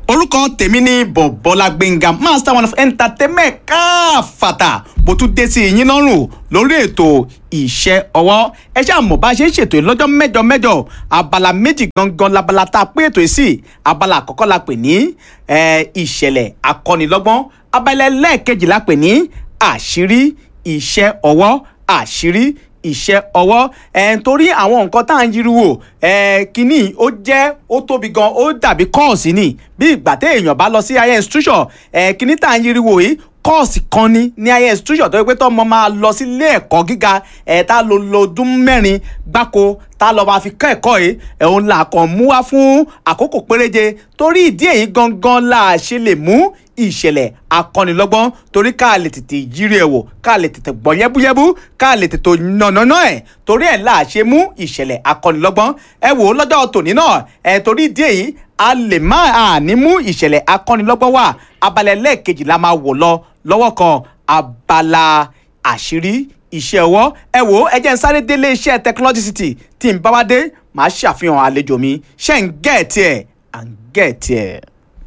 orúkọ tèmi ní bọ̀bọ́lá gbẹ̀ngà master one of entertainment káfàtà mo tún dé sí yín lọ́rùn lórí ètò iṣẹ́ ọwọ́ ẹ ṣáà mọ̀ bá a ṣe ń ṣètò lọ́jọ́ mẹ́jọ mẹ́jọ abala méjì gangan labala tá a pé ètò yìí sí abala àkọ́kọ́ la pè ní ìṣẹ̀lẹ̀ akọ́nilọ́gbọ́n abala ẹlẹ́ẹ̀kejì la pè ní àṣírí iṣẹ́ ọwọ́ àṣírí iṣẹ́ ọwọ́ ẹ̀ nítorí àwọn nǹkan tá à ń yiriwo ẹ̀ kínní ó jẹ́ ó tóbi gan ó dàbí kọ́ọ̀sì ni bí ìgbà téèyàn bá lọ sí higher institution ẹ̀ kínní tá à ń yiriwo yìí kọ́ọ̀sì kan ní ní higher institution tó yẹ pé tọ́mọ máa lọ sí ilé ẹ̀kọ́ gíga ẹ̀ tá lọ lọ ọdún mẹ́rin gbáko tá lọ máa fi kọ́ ẹ̀kọ́ yìí ẹ̀hún là kàn mú wá fún àkókò péréje torí ìdí èyí gangan la ṣe lè mú ìṣẹ̀lẹ̀ akọ́nilọ́gbọ́n torí ká lè tètè yírí ẹ̀ wò ká lè tètè gbọ́ yẹ́búyẹ́bú ká lè tètè nànàná ẹ̀ torí ẹ̀ là ṣe mú ìṣẹ̀lẹ̀ akọ́nilọ́gbọ́n ẹ wò ó lọ́jọ́ tòní náà ẹ̀ torí ìdí èyí a lè má a ní mú ìṣẹ̀lẹ̀ akọ́nilọ́gbọ́n wà abala ẹlẹ́ẹ̀kejì la máa wò lọ lọ́wọ́ kan abala àṣírí iṣẹ́ ọwọ́ ẹ wò ó ẹ jẹ́ n sáré délé iṣẹ́ technology city tí n bá wá dé màá ṣàfihàn àlejò mi ṣé ń gẹ̀ẹ́tì ẹ̀ à ń gẹ̀ẹ́tì ẹ̀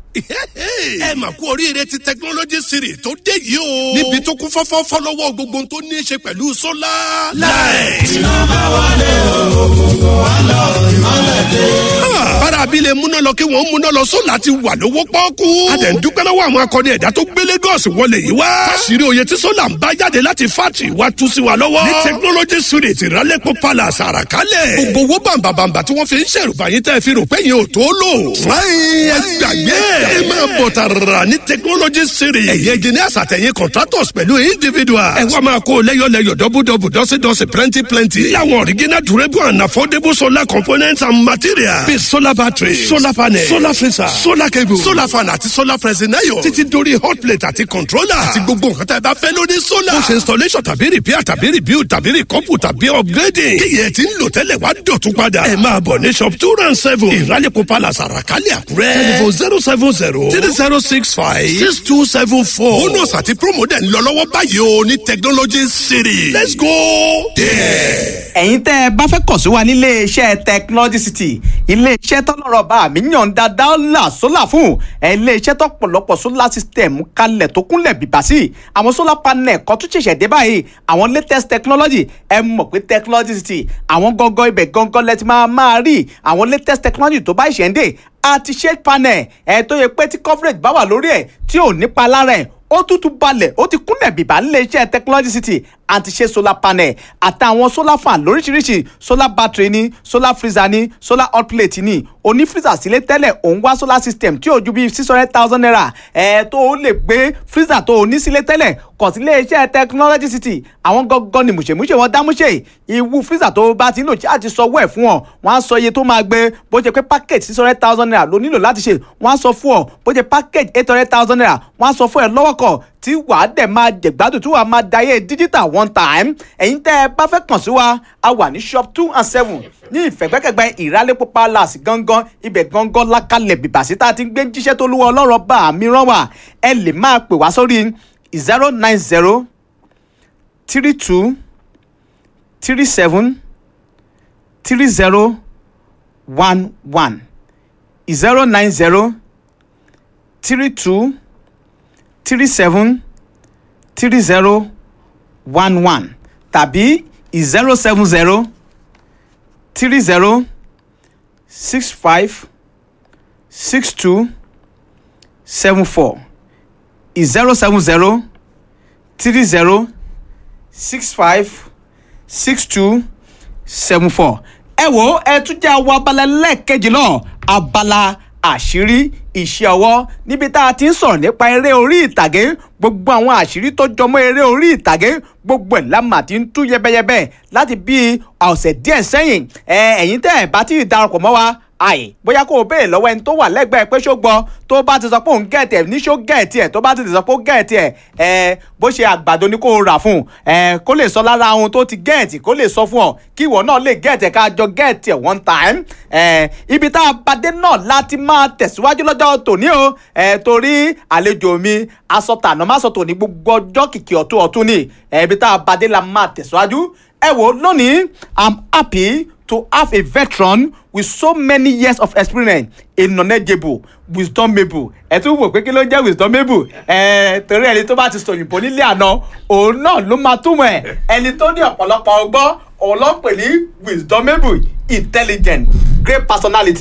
ẹ mà kú oríire ti technology series tó dé yìí o. níbi tó kún fọ́fọ́ fọ́lọ́wọ́ gbogbo ohun tó ní í ṣe pẹ̀lú sólà. láì. iná bá wálé òkùnkùn wá lọ ìmọ̀lẹ̀ dé. bára abilé múná lọ kí wọ́n múná lọ sólà ti wà lówó pọ́ọ́kú. a dẹ̀ ń dúpẹ́ lọ́wọ́ àwọn akọni ẹ̀dá tó gbé Lagos wọlé yìí wá. fásirì oyè tí sólà ń bá jáde láti fátì wá tú sí wa lọ́wọ́. ní technology series ìrálẹ́pọ̀ palace àràkálẹ̀. gbogbo owó bàǹbàǹbà tí wọ́n fi ń ṣèrùbáyé tẹ́ fi rò pé yẹn ò tó lò. fúláyìn ẹ gbàgbé ẹ máa bọ̀ tààrà ní technology series. ẹ̀yẹ engineers àtẹ̀yìn contractors pẹ̀lú individuals. ẹ wá máa kó lẹ́yọ̀lẹ́yọ̀ dọ́bùdọ́bù dọ́sídọ́sí plenty plenty. láwọn original durable and affordable solar components and materials. bíi solar battery solar panel solar freezer solar cable solar fan àti solar pressing iron. títí dórí hot plate àti controller. àti gbogbo nǹkan tá a bá fẹ́ lórí solar. ó ṣe installation tàbí repair tàbí rebuild tàbí recouple tàbí upgrading. kíyẹ̀ tí ń lò tẹ́lẹ̀ wá dọ̀tún padà. ẹ máa bọ̀ ní shop two round seven ìrálẹ̀kọ̀ palace àràkálẹ̀ àkúrẹ́. telephone zero seven zero three zero six five six two seven four. bonus àti promo dẹ̀ ń lọ lọ́wọ́ báyìí o ní technology city. let's go there. ẹ̀yin tẹ́ ẹ bá fẹ́ kàn sí wa nílé iṣẹ́ technology city ilé iṣẹ́ tọ́lọ́rọ̀ bá mi yàn dáadáa là sólà fún ẹ ilé iṣẹ́ tọ́pọ̀lọpọ̀ solar system kalẹ̀ tó kúnlẹ̀ bìbà sí àwọn solar panel kan tún ṣẹ̀ṣẹ̀ dé báyìí àwọn latest technology ẹ mọ̀ pé technology city àwọn gangan ibẹ̀ gangan lẹ ti máa máa rí àwọn latest technology tó bá ìṣẹ̀ ń dé àti shade panel ẹ tó yẹ pé tí coverage bá wà lórí ẹ tí ò nípa lára ẹ ó tútù balẹ̀ ó ti kúnlẹ̀ bìbà nílé iṣẹ́ technology city àti ṣe solar panel àtàwọn solar fan lóríṣiríṣi solar battery ní solar freezer ní solar hot plate ní oní freezer sílé tẹ́lẹ̀ òun wá solar system tí ò ju bíi six hundred thousand naira ẹ̀ tó o lè gbé freezer tó o ní sílé tẹ́lẹ̀ kàn sí ilé iṣẹ́ technology city àwọn gangan ni mùṣemúṣe wọn dámúṣe ìwú freezer tó o bá ti ń lò tí a ti sọ wẹ̀ fún ọ wọ́n á sọ iye tó máa gbé bó ṣe pé package six hundred thousand naira ló nílò láti ṣe wọ́n á sọ fún ọ bó ṣe package eight hundred thousand naira wọ́n á sọ fún ẹ lọ́wọ́ kan tí wàá dẹ̀ máa jẹ̀gbádùn tí wàá máa dayé digital one time ẹ̀yin tẹ́ ẹ bá fẹ́ kàn sí wa a wà ní shop two and seven ní ìfẹ̀gbẹ́kẹ̀gbẹ́ ìrálẹ́pọ̀ palace gangan ibẹ̀ gangan lákàlẹ̀ bìbàsí tá a ti ń gbé jíṣẹ́ tó lúwọ́ ọlọ́rọ̀ bá mi rán wá ẹ lè máa pè wá sórí zero nine zero three two three seven three zero one one zero nine zero three two three seven three zero one one tàbí zero seven zero three zero six five six two seven four zero seven zero three zero six five six two seven four ẹ wo ẹ tún jẹ́ àwọn abala lẹ́ẹ̀kejì náà abala àṣírí iṣẹ́ ọwọ́ níbi tá a ti ń sọ̀rọ̀ nípa eré orí ìtàgé gbogbo àwọn àṣírí tó jọmọ́ eré orí ìtàgé gbogbo ẹ̀ la mà ti ń tú yẹbẹyẹbẹ láti bí ọ̀sẹ̀ díẹ̀ sẹ́yìn ẹ̀yin tẹ́ ẹ̀ bá ti darapọ̀ mọ́ wa àì bóyá kó o béèrè lọ́wọ́ ẹni tó wà lẹ́gbẹ̀ẹ́ pé ṣó gbọ́ tó bá ti sọ pé òun gẹ̀ẹ́tì ẹ̀ ní ṣó gẹ̀ẹ́tì ẹ̀ tó bá ti sọ pé ó gẹ̀ẹ́tì ẹ̀ ẹ̀ bó ṣe àgbàdo ni kó o rà fún ẹ̀ kó lè sọ lára ohun tó ti gẹ̀ẹ́tì kó lè sọ fún ọ kí ìwọ náà lè gẹ̀ẹ́tì ẹ̀ ká jọ gẹ̀ẹ́tì ẹ̀ one time ẹ̀ ibi tá a bàdé náà láti máa tẹ̀síwájú lọ́jọ́ tòní o ẹ̀ torí àlejò mi aṣọ tàná má sọ tòní gbogbo ọjọ́ kìkì ọ̀tún ọ̀tún ni ẹ̀ ibi tá a bàdé la máa tẹ̀síwájú ẹ wò lónìí i'm happy to have a veteran with so many years of experience a knowledgeable wisdomable ẹ tún wò pé kí ló jẹ́ wisdomable ẹ torí ẹni tó bá ti sòyìnbó nílé àná òun náà ló máa túmọ̀ ẹ̀ ẹni tó ní ọ̀pọ̀lọpọ̀ ọgbọ́n òun ló ń pè ní wisdomable intelligent great personality